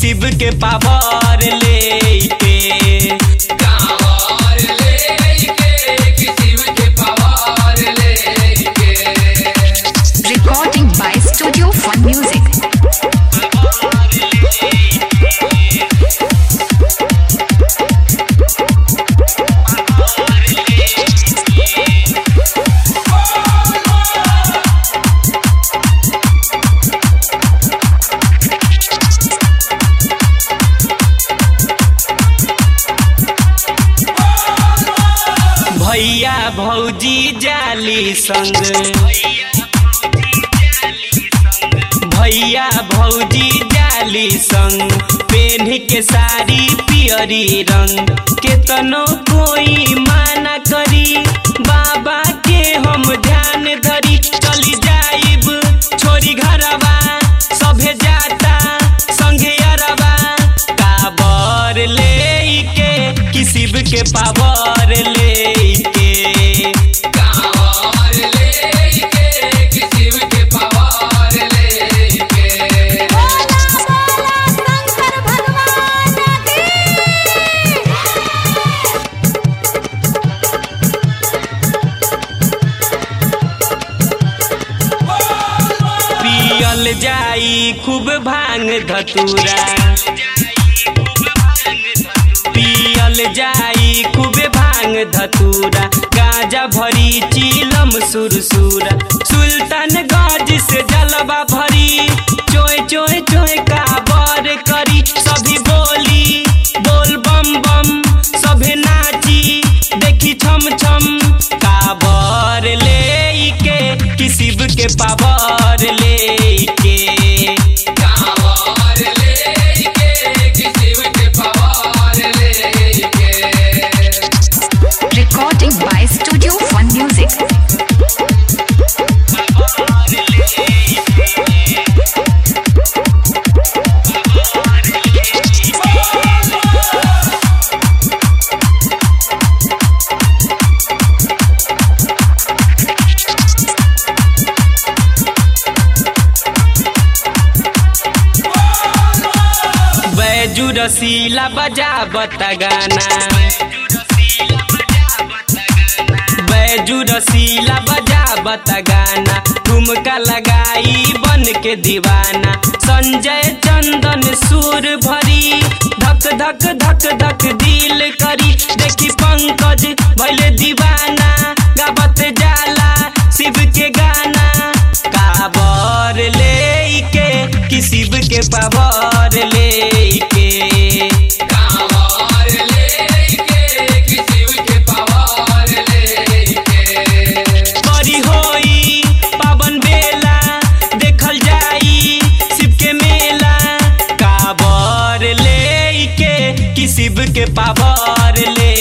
शिव के पावर लेके कांवर लेके कि शिव के पावर लेके Recording by Studio Fun Music. भैया भौजी जाली संग भैया भौजी जाली संग पेन्ह के साड़ी पियरी रंग केतनो कोई माना करी बाबा के हम ध्यान धरी चली जाइब छोरी घरवा सभे जाता संगे अरवा काबर लेके कि शिव के पावर लेके कांवर लेके कि शिव के पावर लेके पियल जाई खूब भांग धतूरा पियल जाई खूब भांग धतूरा गांजा भरी चीलम सुरसुरा सुल्तान गज से जलवा भरी चोय चोय चोय काबर करी सभी बोली बोल बम बम सभे नाची देखी छम छम काबर लेके कि शिव के पावर लेके कांवर लेके कि शिव के पावर लेके Recording by Studio Fun Music. Baiju रसीला बजा बता गाना बैजू रसीला बजा बता गाना ठुमका लगाई बन के दीवाना संजय चंदन सुर भरी धक धक धक धक दिल करी देखी पंकज भैले दीवाना गावत जाला शिव के गाना काबर लेके कि शिव के पावर लेके कांवर लेके कि शिव के पावर लेके बड़ी होई पावन बेला देखल जाई शिव के मेला काबर लेके कि शिव के पावर ले